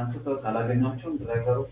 አንስተው አላገኟቸውም ድራይቨሮች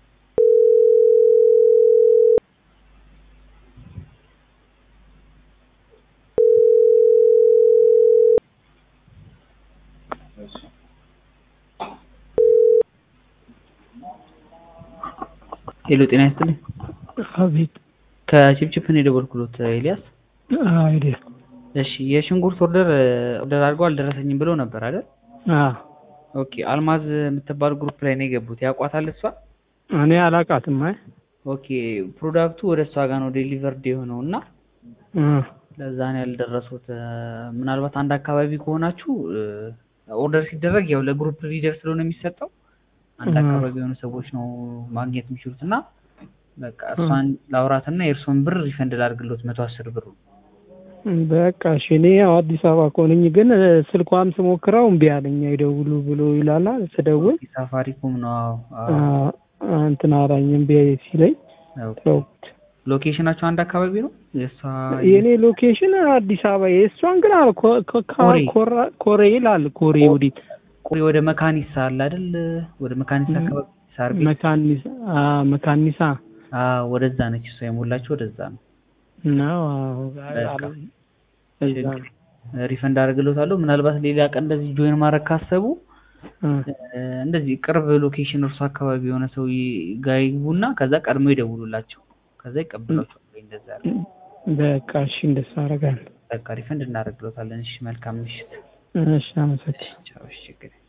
ሄሎ ጤና ይስጥልኝ አቤት ከቺፕቺፕ ነው የደወልኩሎት ኤልያስ አይዴ እሺ የሽንኩርት ኦርደር ኦርደር አድርገው አልደረሰኝም ብለው ነበር አይደል አ ኦኬ አልማዝ የምትባል ግሩፕ ላይ ነው የገቡት ያውቋታል እሷ እኔ አላቃትም አይ ኦኬ ፕሮዳክቱ ወደ እሷ ጋር ነው ዴሊቨርድ የሆነው እና እ ለዛ ነው ያልደረሱት ምናልባት አንድ አካባቢ ከሆናችሁ ኦርደር ሲደረግ ያው ለግሩፕ ሊደር ስለሆነ የሚሰጠው አንድ እ አካባቢ የሆኑ ሰዎች ነው ማግኘት የሚችሉት እና በቃ እሷን ላውራትና የእርሶን ብር ሪፈንድ ላድርግሎት መቶ አስር ብሩ በቃ እሺ እኔ ያው አዲስ አበባ ከሆነኝ ግን ስልኳም ስሞክረው እምቢ አለኝ አይደውሉ ብሎ ይላል ስደውል ሳፋሪኮም ነው አዎ አ አዎ እንትን አላኝ እምቢ ሲለኝ ኦኬ ተውኩት ሎኬሽናቸው አንድ አካባቢ ነው የእሷ የእኔ ሎኬሽን አዲስ አበባ የእሷን ግን አለ ኮ- ኮ- ኮሬ ኮራ- ኮሬ ይላል ኮሬ ወዴት ቆይ ወደ መካኒሳ አለ አይደል ወደ መካኒሳ አካባቢ ሳር ቤት መካኒሳ አ መካኒሳ አዎ ወደዛ ነች እሷ የሞላችው ወደዛ ነው ነው አዎ በቃ እዛ ነው ሪፈንድ አደርግሎታለሁ ምናልባት ሌላ ቀን እንደዚህ ጆይን ማድረግ ካሰቡ እ እ፣ እንደዚህ ቅርብ ሎኬሽን እርሱ አካባቢ የሆነ ሰው ይ- ጋር ይግቡና ከዛ ቀድሞ ይደውሉላቸው ከዛ ይቀበሏቸዋል ወይ እንደዛ ያለ በቃ እሺ እንደሱ አደርጋለሁ በቃ ሪፈንድ እናደርግሎታለን እሺ መልካም ምሽት እሺ አመሰግናለሁ ቻው እሺ ችግር የለም።